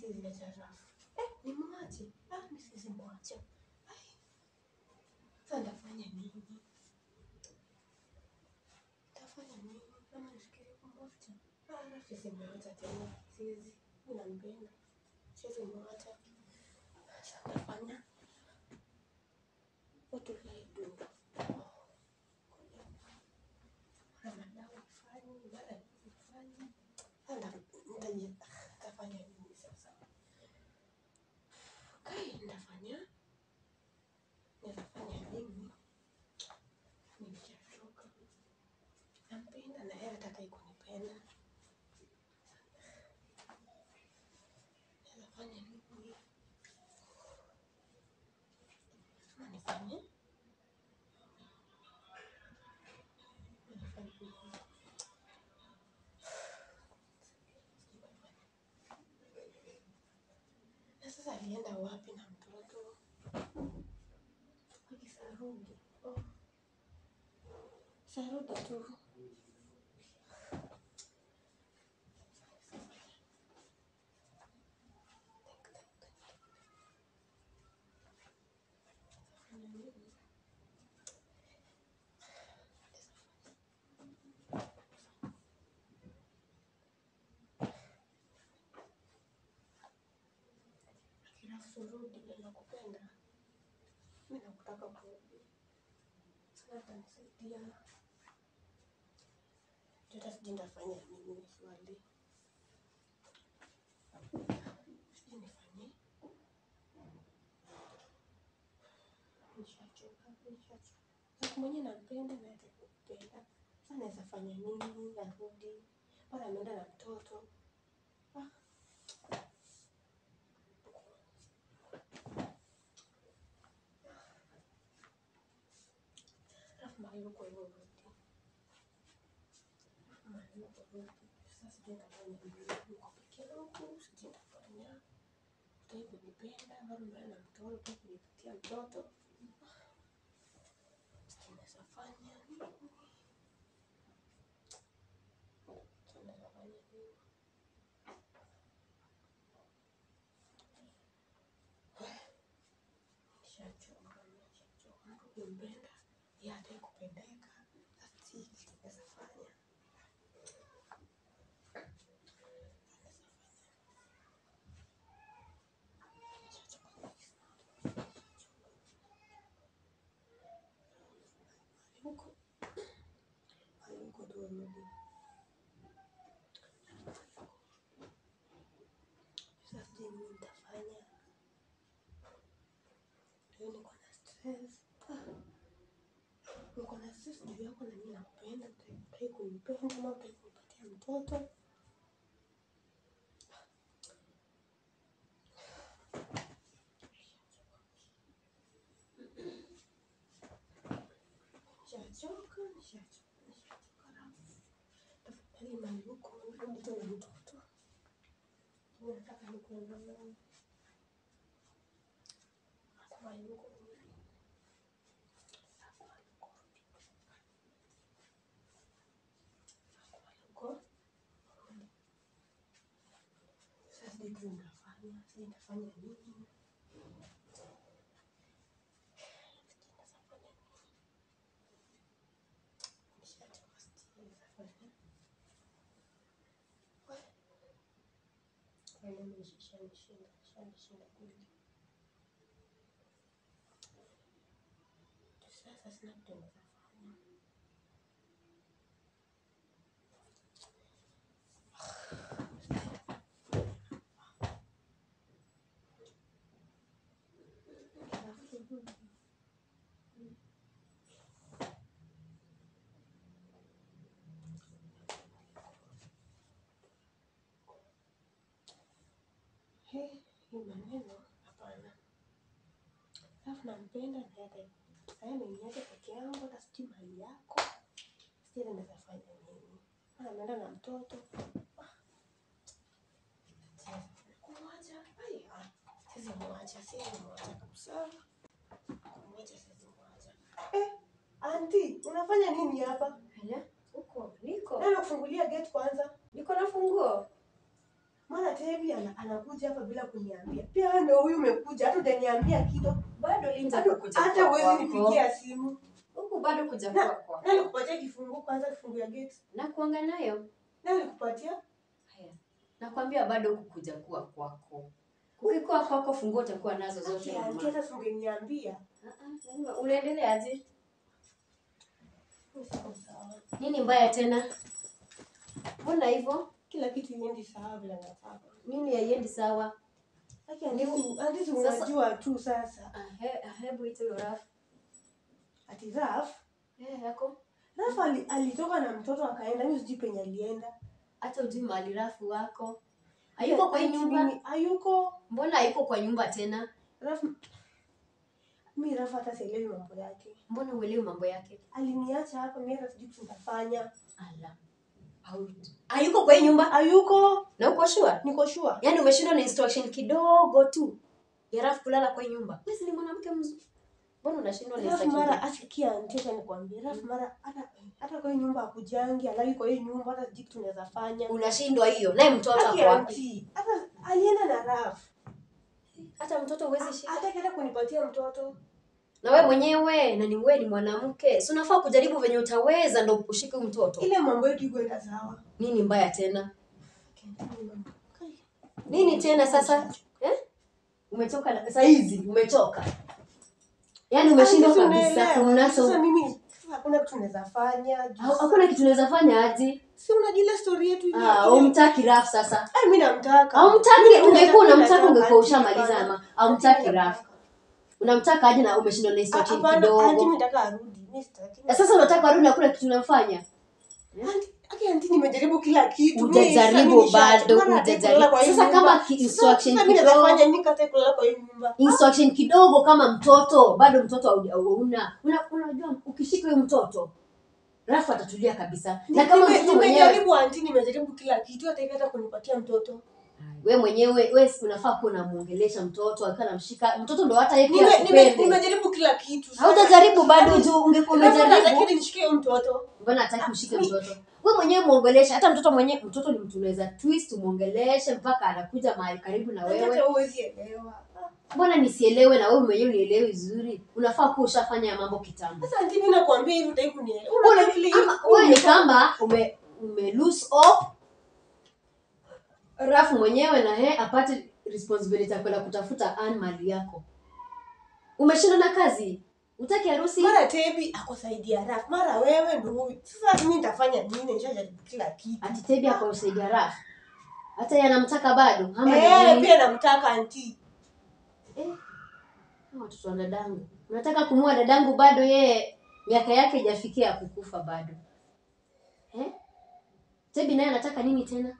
zimejaa rafu. Eh, nimwache? Ah, mi siwezi mwacha. Ai, Sasa nitafanya nini? Nitafanya nini? Kama nifikirie kumwacha? Ah, la, siwezi mwacha tena. Siwezi. Mi nampenda. Siwezi mwacha. Sasa nitafanya what will I do? Mara madawa ifanye, mara nini ifanye. Sasa nita- nitaji- nitafanya nini sasa? Kai, nitafanya nitafanya nini? Nimeshachoka. Nampenda na yeye hataki kunipenda. Nitafanya nini? Ama nifanye? Nifanye nini? Na sasa alienda wapi na mtoto? Akisarudi. Oh. Sarudi tu. Alafu rudi, nakupenda. Mimi nakutaka kurudi. Sana atanisaidia. Hata sijui nitafanya nini swali. Sijui nifanye. Nishachoka, nishachoka. Sasa mwenye nampenda na hata kupenda. Sasa naweza fanya nini? Arudi. Bado ameenda na mtoto. Ah. Alafu mahali huko hivyo rudi. Mahali huko rudi. Sasa sijui nitafanya nini. Niko peke yangu, sijui nitafanya. Hutaki kunipenda, bado unaenda na mtoto, hutaki kunipatia mtoto. Sijui naweza fanya nini. Sijui naweza fanya nini. Nishachoka, nishachoka. Mtu ukimpenda, yeye hataki kupendeka. Sasa sijui naweza fanya. Nishachoka kabisa. Huko mahali huko tu rudi. Sasa sijui nini nitafanya. Leo niko na stress. Ah, Niko na stress juu yako na mimi nakupenda, hutaki kunipenda ama hutaki kunipatia mtoto. Nishachoka, nishachoka, nishachoka Rafu. Tafadhali mahali huko rudi tu na mtoto. Nataka nikuwe na wewe. Hata mahali huko rudi. Hata mahali huko rudi. Hata mahali huko rudi. Sasa sijui tu nitafanya, sijui nitafanya nini. Sijui naweza fanya nini. Nishachoka, sijui naweza fanya. Weh. Maneno ishanishinda, ishanishinda kweli. Sasa sina kitu naweza fanya. Alafu rudi. He, hii maneno hapana. Alafu nampenda na hata sasa ameniacha peke yangu, hata sijui mali yako, sijui naweza fanya nini. Maana ameenda na mtoto. Ah, siwezi kumwacha. Ai, ah, siwezi mwacha, siwezi mwacha kabisa. Kumwacha siwezi mwacha. Eh, anti, unafanya nini hapa? Hala, huko niko Nani kufungulia gate kwanza? niko na funguo. Mara Tebi ana- anakuja hapa bila kuniambia. Pia wewe ndio huyu umekuja, hata hujaniambia kitu. bado linda Hata- kukuja Hata kwa huwezi kwako. nipigia simu. huku bado kuja Na- kwa kwako Nani kupatia kifunguo kwanza kifungu ya gate? na kuanga nayo Nani kupatia? haya nakwambia bado huku kuja kuwa kwako ukikuwa kwako funguo utakuwa nazo zote Aki, mama. anti, hata singeniambia. Ah, ah, lazima- unaendeleaje Siko sawa. nini mbaya tena mbona hivyo Kila kitu iendi sawa vile nataka. nini haiendi sawa Aki, anti, si- anti, si Sasa- unajua tu sasa. Ah, he- ah, hebu ite hiyo rafu Ati Raf, Eh, yako Raf ali, alitoka na mtoto akaenda, mimi sijui penye alienda. hata ujui mahali rafu wako hayuko kwa hii Anti, nyumba mimi- Hayuko. mbona hayuko kwa nyumba tena Raf, mi Raf hata sielewi mambo yake. mbona uelewi mambo yake Aliniacha hapa, mimi hata sijui tutafanya. ala Au- hayuko kwa hii nyumba Hayuko. na uko sure Niko sure. yaani umeshindwa na instruction kidogo tu ya rafu kulala kwa hii nyumba wewe si ni mwanamke mzuri mbona unashindwa na Raf instruction mara kidogo? asikia anti, acha nikwambie. Raf mara hata hata kwa hii nyumba akujangi, alali kwa hii nyumba, hata sijui kitu tunaweza fanya. unashindwa hiyo naye mtoto Aki ako wapi anti, hata alienda na Raf. hata mtoto huwezi shika Hata kaenda kunipatia mtoto. na wewe mwenyewe na ni wewe ni mwanamke si unafaa kujaribu venye utaweza ndo ushike huyu mtoto Ile mambo yetu iko enda sawa. nini mbaya tena nini tena sasa eh? umetoka na- saa hizi umetoka yaani umeshindwa Anti, si kabisa unaelewa. kumnaso Sasa mimi sasa hakuna kitu naweza fanya. Ha- hakuna kitu unaweza fanya aje Si unajua ile story yetu ile. Ah, ile- umtaki rafu sasa Ai, mimi namtaka. Haumtaki, Mimi ungekuwa nataka- unamtaka nataka ungekuwa anti, ushamaliza hapana. ama haumtaki Anti, rafu nataka. unamtaka aje na umeshindwa na Ah, instruction hapana, anti, kidogo mimi nataka arudi. Mimi sitaki. na sasa unataka arudi hakuna kitu unamfanya Anti, aki anti nimejaribu kila kitu. Mimi Hujajaribu sasa mimi bado, nishachoka, nataka hujajaribu. kulala kwa hii Sasa nyumba. kama ki- Sasa- instruction sasa mimi kidogo- nafanya nini kata kulala kwa hii nyumba? instruction kidogo kama mtoto bado mtoto hauja- hauna una, unajua ukishika huyu mtoto rafu atatulia kabisa na kama Nime- mtoto mwenyewe nimejaribu anti, nimejaribu kila kitu hata hivi hata kunipatia mtoto. we mwenyewe we si unafaa kuwa unamuongelesha mtoto akiwa namshika mtoto ndo hata yeye pia Nime- nime- akupende Nimejaribu kila kitu. Sasa- haujajaribu bado Yaani, juu ungekuwa labda umejaribu lakini nishikie huyu mtoto. mbona hataki mshike mtoto we mwenyewe muongeleshe hata mtoto mwenyewe mtoto ni mtu unaweza twist umuongeleshe mpaka anakuja mahali karibu na Hata wewe huwezi elewa. Ah. mbona nisielewe na wewe mwenyewe unielewe vizuri unafaa kuwa ushafanya ya mambo kitambo Sasa anti, mimi nakwambia hivi utaki kunielewa. Ule- Unaona vile hivi- ama wewe ni kama ume, ume lose hope rafu mwenyewe na yeye apate responsibility ya kwenda kutafuta an mali yako umeshinda na kazi utaki harusi mara tebi ako saidi ya raf mara wewe ndo huyu sasa mimi nitafanya nini nishajaribu kila kitu ati tebi akausaidia rafu hata yeye anamtaka bado ama ni eh nini? pia namtaka anti Eh, hawa watoto wa dadangu unataka kumua dadangu bado yeye miaka yake ijafikia ya kukufa bado eh? tebi naye anataka nini tena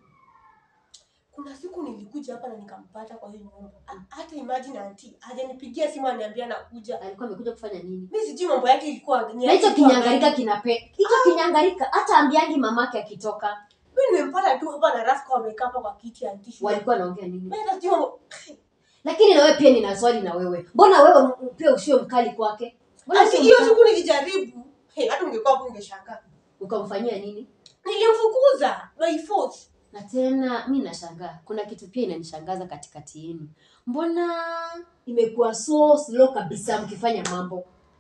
kuna siku nilikuja hapa na nikampata kwa hiyo nyumba Ha- hata imagine anti hajanipigia simu aniambia nakuja alikuwa amekuja kufanya nini mimi sijui mambo yake ilikuwa ni na hicho ilikuwa kinyangarika gani. kinape hicho kinyangarika hata ambiangi mamake akitoka mimi nimempata tu hapa na raf kwa wamekaa hapa kwa kiti anti shule. walikuwa wanaongea nini Mimi hata sijui mambo- lakini na wewe pia nina swali na wewe mbona wewe m- pia usiwe mkali kwake mbona Anti, sio hiyo mkali? siku nilijaribu hey, hata ungekuwa hapo ungeshangaa ukamfanyia nini nilimfukuza by force na tena mi nashangaa kuna kitu pia inanishangaza katikati yenu mbona imekuwa so slow kabisa mkifanya mambo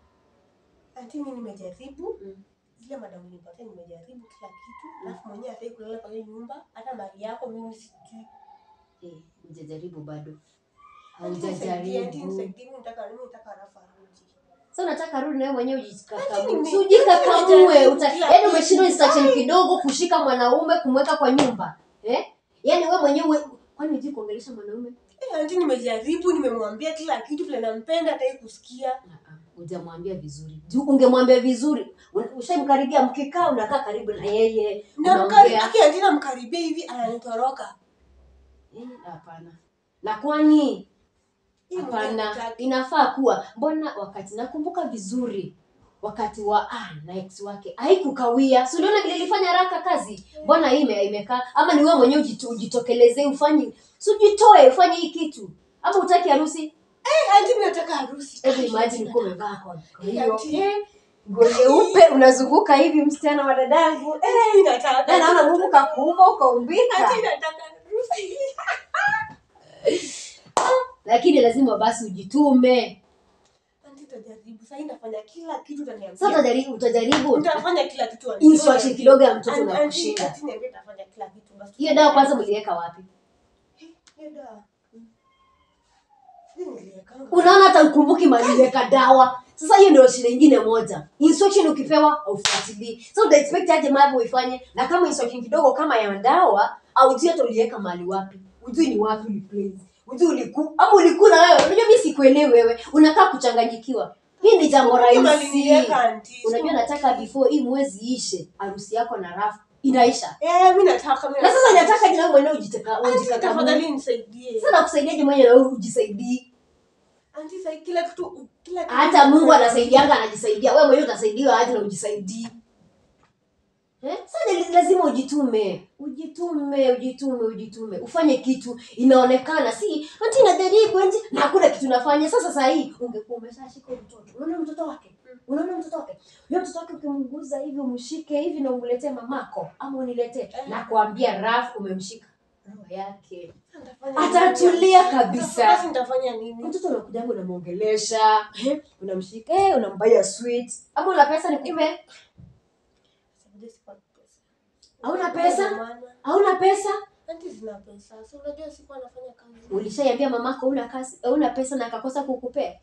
anti mimi nimejaribu Mm. zile madamu nipatia nimejaribu kila kitu alafu mwenyewe hataki kulala kwa hiyo nyumba hata mali yako mimi sijui Eh, hujajaribu bado Anti, nisaidie, anti, haujajaribu nisaidie, mimi nataka mimi nataka rafa arudi sa unataka rudi nawe mwenyewe ujikakamue Lakini Si ni- ujikakamue nimejaribu uta- kila yaani kitu. umeshindwa instruction kidogo kushika mwanaume kumweka kwa nyumba eh? yaani we mwenyewe kwani hujui kuongelesha mwanaume Eh, anti nimejaribu nimemwambia kila kitu vile nampenda hataki kusikia Ah, ah, hujamwambia vizuri juu ungemwambia vizuri Un- ushamkaribia mkikaa unakaa karibu na yeye namkari unaongea aki anti namkaribia hivi ananitoroka Eh, hapana na kwani Hii mwenyewe hapana hataki. inafaa kuwa mbona wakati nakumbuka vizuri wakati wa ah, na ex wake haikukawia si uliona vile ilifanya haraka kazi mbona hii ime- imekaa ama ni wewe mwenyewe ujito- ujitokelezee ufanye si ujitoe ufanye hii kitu ama utaki harusi Eh, anti mimi nataka harusi hebu Ai, imagine anti, uko umevaa kwa kwa hiyo Ati. eh, nguo nyeupe unazunguka hivi msichana wa dadangu eh, mimi nataka na naona mungu kakuumba ukaumbika anti nataka harusi lakini lazima basi ujitume Anti utajaribu. Sasa nitafanya kila kitu utaniambia. sasa utajaribu utajaribu Nitafanya kila kitu. anti. instruction kidogo ya mtoto Anti- na anti- kushinda anti niambie nitafanya kila kitu. Basi hiyo dawa kwanza mliweka wapi Hiyo dawa. Sijui niliwekanga. unaona hata ukumbuki maliweka dawa sasa hiyo ndio shida ingine moja instruction ukipewa aufuatilii so uta expect aje mambo uifanye na kama instruction kidogo kama ya dawa aujui hata uliweka mahali wapi ujui ni wapi uliplace ujui uliku ama ulikula wewe unajua mi sikuelewi wewe unakaa kuchanganyikiwa hii ni jambo Kama rahisi niliweka, anti. unajua nataka before hii mwezi ishe harusi yako na rafu inaisha Eh, mimi nataka mimi na sasa nataka jina mwenyewe ujiteka Anti, ujikakamue tafadhali nisaidie. sasa nakusaidiaje mwenyewe na wewe ujisaidii Anti, sasa kila kitu kila kitu. hata mungu anasaidianga anajisaidia wewe mwenyewe utasaidiwa aje na ujisaidii Eh? Sasa ni lazima ujitume ujitume ujitume ujitume ufanye kitu inaonekana si ati najaribu ati na hakuna kitu nafanya sasa saa hii ungekuwa umeshashika huyu mtoto unaona mtoto wake unaona mtoto wake huyo mtoto wake ukimguza hivi umshike hivi na umletee mamako ama uniletee na kuambia raf umemshika roho yake Nitafanya Atatulia nini? kabisa. Basi nitafanya nini? mtoto unakujanga unamwongelesha eh, unamshika eh, unambaya sweet ama una pesa nikupe Sababu sikuwa na pesa. Hauna pesa? Ndio maana. hauna pesa Anti zina pesa. So unajua sikuwa nafanya kazi. ulishaiambia mamako una kazi una pesa na akakosa kukupea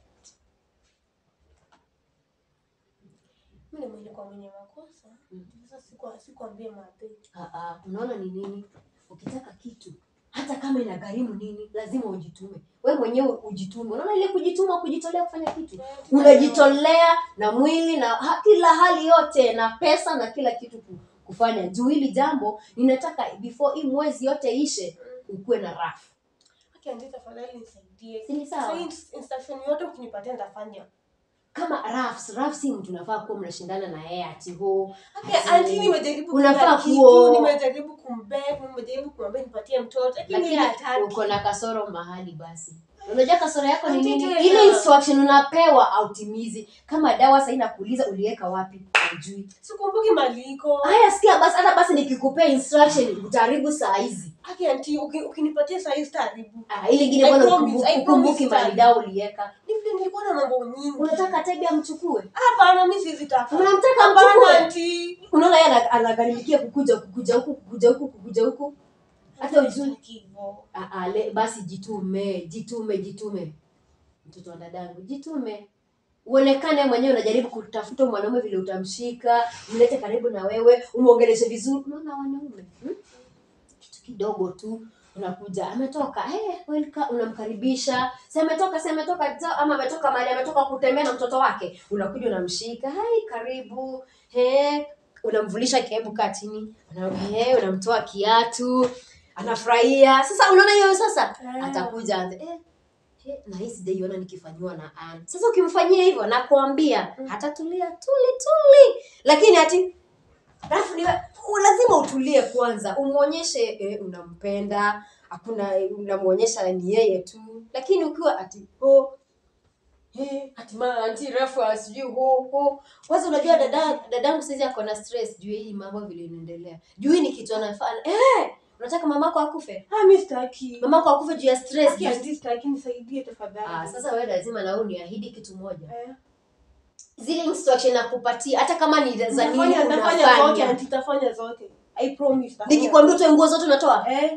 Mimi ni nilikuwa mwenye makosa. Sasa sikuwa sikuambia maadhi. Ah, ah, unaona ni nini ukitaka kitu hata kama ina gharimu nini lazima ujitume we mwenyewe ujitume unaona ile kujituma kujitolea kufanya kitu unajitolea na mwili na ha, kila hali yote na pesa na kila kitu ku- kufanya juu hili jambo ninataka before hii mwezi yote ishe ukuwe na rafu Okay, anti tafadhali nisaidie. Si ni sawa? Sasa hii instruction yote ukinipatia nitafanya. kama rafs raf si mtu unafaa kuwa mnashindana na yeye ati ho Okay, ati- anti nimejaribu unafaa kila kuo- kitu, nimejaribu kumbeg, nimejaribu kumwambia nipatie mtoto, lakini lakini yeye hataki. uko na kasoro mahali basi unajua kasoro yako ni Auntie nini tena. ile instruction unapewa autimizi kama dawa sahii nakuuliza uliweka wapi ujui Sikumbuki maliko. haya sikia basi hata basi nikikupea instruction utaharibu saa hizi Okay, anti uki- ukinipatia saa hii sitaharibu. Ah, ile ingine I bwana promise, ukumbuki- I promise ukumbuki mali sana. dawa uliweka Ni vile nilikuwa na mambo nyingi. unataka tebi amchukue Hapana, mimi siwezi taka. unamtaka Hapana, amchukue anti. unaona yeye ana- anagharimikia kukuja kukuja huku kukuja huku kukuja huku hata ujui Sitaki hivyo. Ah, ah, le- basi jitume jitume jitume mtoto wa dadangu jitume uonekane mwenyewe unajaribu kutafuta mwanaume vile utamshika mlete karibu na wewe umwongeleshe vizuri unaona wanaume hmm? kitu kidogo tu unakuja ametoka hey, welcome, unamkaribisha si ametoka si ametoka za- ama ametoka mahali ametoka kutembea na mtoto wake unakuja unamshika hai karibu he unamvulisha kebu kaa chini Una- he, unamtoa kiatu anafurahia sasa unaona hiyo sasa Eh. atakuja anze eh, eh, na hii sijaiona nikifanyiwa na Ann. Sasa ukimfanyia hivyo nakwambia hatatulia tuli tuli, lakini ati rafu ni u- lazima utulie kwanza, umwonyeshe eh, unampenda, hakuna unamwonyesha ni yeye tu, lakini ukiwa ati oh, Eh, ati mara anti refu sijui huku kwanza unajua dada dadangu saizi ako na stress juu ya hii mambo vile inaendelea juu hii ni kitu anafanya eh unataka mamako akufe Ah, mimi sitaki. mamako akufe juu ya stress Okay, anti sitaki, nisaidie tafadhali. Ah, sasa wewe lazima na wewe uniahidi kitu moja. Eh. Zile instruction nakupatia hata kama ni za nini Nitafanya- nitafanya zote, unafanya. anti, nitafanya zote. I promise, nitafanya Nikikwambia utoe nguo zote unatoa. Eh,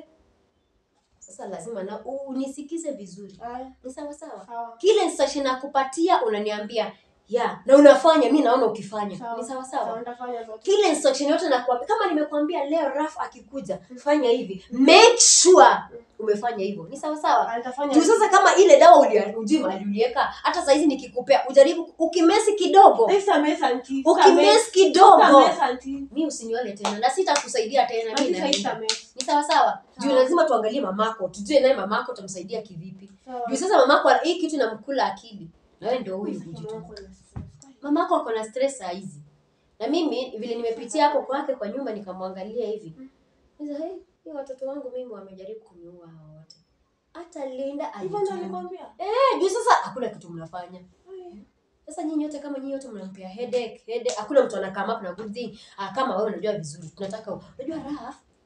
Sasa lazima na unisikize vizuri. eh, Ni sawa sawa. sawa. Kile instruction nakupatia unaniambia ya na unafanya mi naona ukifanya. Sawa. Ni sawa Sawa, sawa. nitafanya zote. Kile instruction yote nakuambia kama nimekwambia leo Raf akikuja fanya hivi. Make sure umefanya hivyo. Ni sawa sawa. Ah, nitafanya Juu sasa kama ile dawa ulia- ujui mahali uliweka, hata saizi nikikupea ujaribu ukimesi kidogo. Eh, samehe, anti. ukimesi kidogo Samehe, anti. mi usinione tena na sitakusaidia tena mi Anti, sasa naenda. samehe. ni sawa sawa juu Sawa. lazima tuangalie mamako tujue naye mamako tamsaidia kivipi Sawa. juu sasa mamako hii kitu inamkula akili na wewe ndio huyu Sasa kujituma mamako na stress. mamako ako na stress saa hizi na mimi vile nimepitia hapo kwake kwa nyumba nikamwangalia hivi Sasa, hey, hii watoto wangu mimi wamejaribu kuniua hawa wote hata Linda Hivyo ndio alijua alikwambia? eh juu sasa hakuna kitu mnafanya sasa nyinyi yote kama nyinyi yote mnampea headache headache hakuna mtu anakaa up na good thing ah, kama wewe unajua vizuri tunataka unajua raha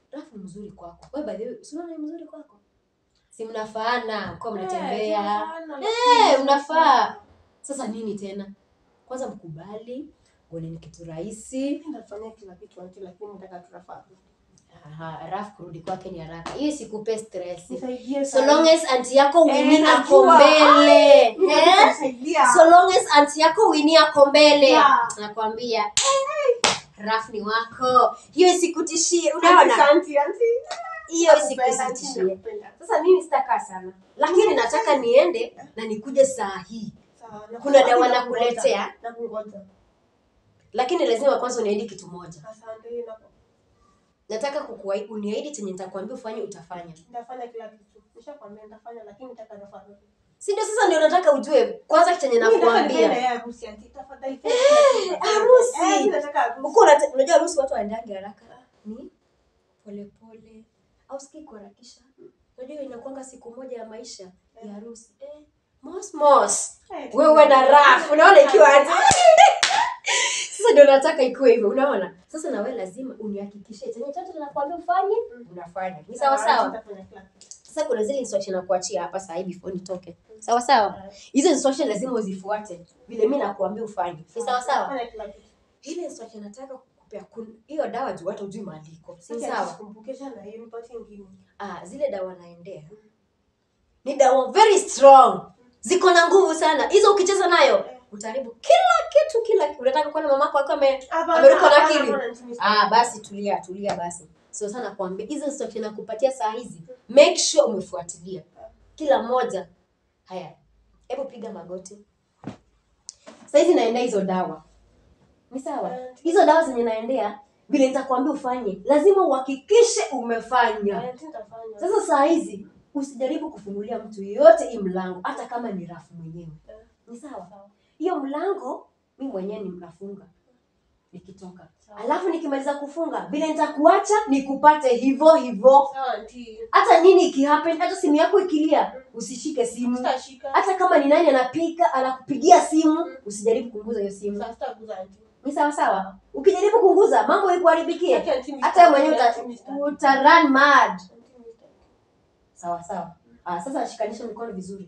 rafu ni mzuri kwako wewe by the way si unaona ni mzuri kwako si mnafaana kwa mnatembea tunafaana, Eh, lakini unafaa. sasa nini tena kwanza mkubali uone ni kitu rahisi Mimi nafanya kila kitu anti, lakini nataka tunafaa. Aha, rafu kurudi kwake ni haraka hiyo sikupe stress Nisaidie so sana. long as anti yako wini Eh, ako najua. mbele Mimi eh? nataka kusaidia. so long as anti yako wini ako mbele Yeah. nakwambia eh, raf ni wako hiyo isikutishie Anti, unaona anti, anti. hiyo Nakupenda, anti, isikutishie nakupenda. sasa mimi sitakaa sana lakini nataka niende na nikuje saa hii Sawa, kuna dawa nakungoja. nakuletea Nakungoja. lakini lazima kwanza uniahidi kitu moja Asante, naku- nataka kukuahidi uniahidi chenye nitakwambia ufanye utafanya nitafanya kila kitu. Nishakwambia nitafanya, lakini nitaka nafanya. si ndio sasa ndio nataka ujue kwanza chenye Mimi nataka nifanye na nakuambia yeye harusi, anti. Tafadhali fanya kila kitu. harusi. Eh, mimi nataka harusi. huko unate- unajua harusi watu waendange haraka ni polepole au siki kuharakisha unajua inakwanga siku moja ya maisha ya harusi eh, mos mos Eh, wewe na raf unaona ikiwa aje sasa ndio nataka ikuwe hivyo unaona sasa na wewe lazima unihakikishie chenye chote nakwambia ufanye unafanya ni sawa sawa Nitafanya kila kitu. sasa kuna zile instruction nakuachia hapa saa hii before nitoke sawa sawa hizo instruction lazima uzifuate vile mi nakuambia ufanye ni sawa sawa Nitafanya kila kitu. ile instruction nataka kukupea kun- hiyo dawa juu hata ujui maandiko si Sasa sawa nisikumbukisha na hiyo nipatie ingine. ah, zile dawa naendea ni dawa very strong ziko na nguvu sana hizo ukicheza nayo utaharibu kila kitu kila kitu unataka kuona mamako akiwa ame Hapana, ameruka na hapana, akili hapana, anti, ah basi tulia tulia basi so sana kuambia hizo instruction nakupatia saa hizi make sure umefuatilia kila moja haya hebu piga magoti sahizi naendea hizo dawa ni sawa hizo dawa zenye naendea vile nitakwambia ufanye lazima uhakikishe umefanya Anti, nitafanya. sasa saa hizi usijaribu kufungulia mtu yeyote hii mlango hata kama ni rafu mwenyewe ni sawa hiyo mlango mi mwenyewe ni mnafunga nikitoka Sawa. alafu nikimaliza kufunga vile nitakuacha nikupate hivyo hivyo Sawa, anti. hata nini ikihappen hata simu yako ikilia usishike simu Sitashika. hata kama ni nani anapika anakupigia simu usijaribu kunguza hiyo simu Sasa sitaguza, anti. ni sawa sawa ukijaribu kunguza mambo ikuharibikie Acha, anti, hata wewe mwenyewe nitaki, uta, nitaki. uta run mad Anti, nitaki. sawa sawa ah, sasa shikanisha mikono vizuri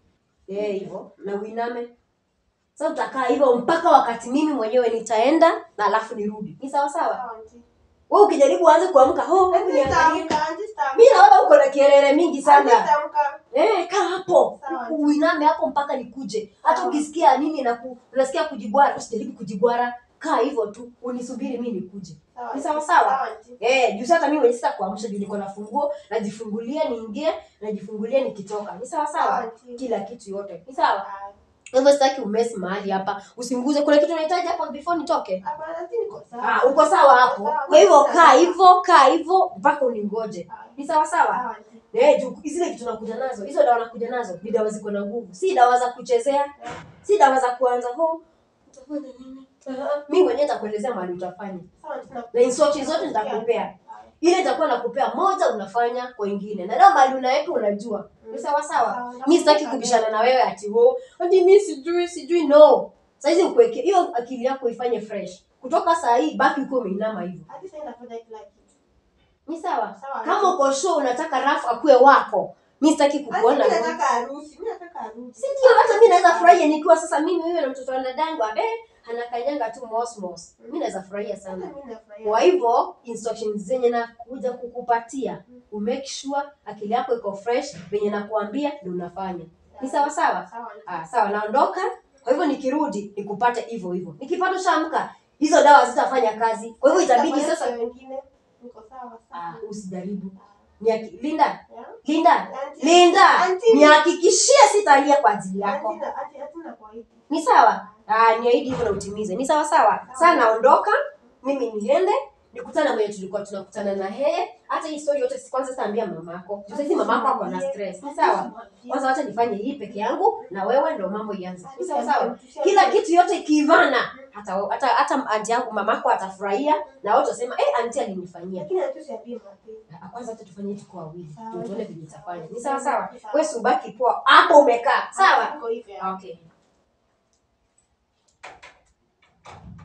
eh hivyo na uiname sasa utakaa hivyo mpaka wakati mimi mwenyewe nitaenda na alafu nirudi ni sawa sawa Sawa, anti. wewe ukijaribu aanze kuamka ho hebu Anti, niangalie nitaamka, anti, nitaamka. mimi naona uko na kielele mingi Anti, sana nitaamka. Eh, kaa hapo Sawa. uiname hapo mpaka nikuje hata Sawa. ukisikia nini na ku, unasikia kujibwara usijaribu kujibwara kaa hivyo tu unisubiri mi nikuje Sawa, Ni sawa anti. sawa? Sawa, anti. eh juu hata mimi mwenyewe sita kuamsha juu niko na funguo najifungulia niingie najifungulia nikitoka ni sawa Sawa, sawa anti. kila kitu yote ni sawa Ah, Kwa hivyo sitaki umesi mahali hapa usinguze kuna kitu unahitaji hapa before nitoke hapana, anti, niko sawa. ah, uko sawa hapo Sawa. kwa hivyo kaa hivyo kaa hivyo mpaka uningoje Ah, ni sawa sawa sawa, anti. Eh, juu zile vitu nakuja nazo hizo dawa nakuja nazo ni dawa ziko na nguvu si dawa za kuchezea si dawa za kuanza ho utafanya nini Ah, mi mwenyewe nitakuelezea mahali utafanya Sawa, anti, na- na instructions zote nitakupea Ah, ile nitakuwa nakupea moja unafanya kwa ingine na dawa mahali unaweka unajua ni sawa sawa Sawa. mi sitaki kubishana na wewe ati ho ati mi sijui sijui no saizi ukuweke hiyo akili yako ifanye fresh kutoka saa hii baki ukiwa umeinama hivyo Hadi sasa nitafanya kila kitu. ni sawa Sawa. kama uko sure unataka rafu akuwe wako mi sitaki Hadi kukuona mimi nataka harusi, mimi nataka harusi. si ndio hata mi naweza furahia nikiwa sasa mimi wewe na mtoto wa dadangwa eh anakanyanga tu mosmos mi naweza furahia Hata sana mimi nafurahia. kwa hivyo instructions zenye nakuja kukupatia umake sure akili yako iko fresh venye nakuambia ndio unafanya ni sawa sawa Sawa, anti. ah, sawa naondoka kwa hivyo nikirudi nikupate hivyo hivyo nikipata ushaamka hizo dawa zitafanya kazi kwa hivyo itabidi Nitafanya sasa kwa wengine. Niko sawa, sawa. ah, usijaribu Niaki- linda Yeah. linda Auntie. linda Auntie. nihakikishie sitalia kwa ajili yako Anti na- anti- anti nakuahidi. ni sawa ah, niahidi hivyo na utimize ni sawa sawa saa naondoka mimi niende nikutana mwenye tulikuwa tunakutana na yeye hata hii story yote si- kwanza sitaambia mamako juu saizi mamako ako na stress ni sawa kwanza wacha nifanye hii peke yangu na wewe ndo mambo ianze ni sawa sawa kila kitu yote ikiivana hata hata hata anti yangu mamako atafurahia na wote wasema eh anti alinifanyia Lakini anti usiambie mapema. Ah, kwanza hata tufanye tuko wawili Sawa. ndio tuone vile itafanya ni sawa sawa Sawa. wewe subaki poa hapo umekaa sawa Niko hivyo. okay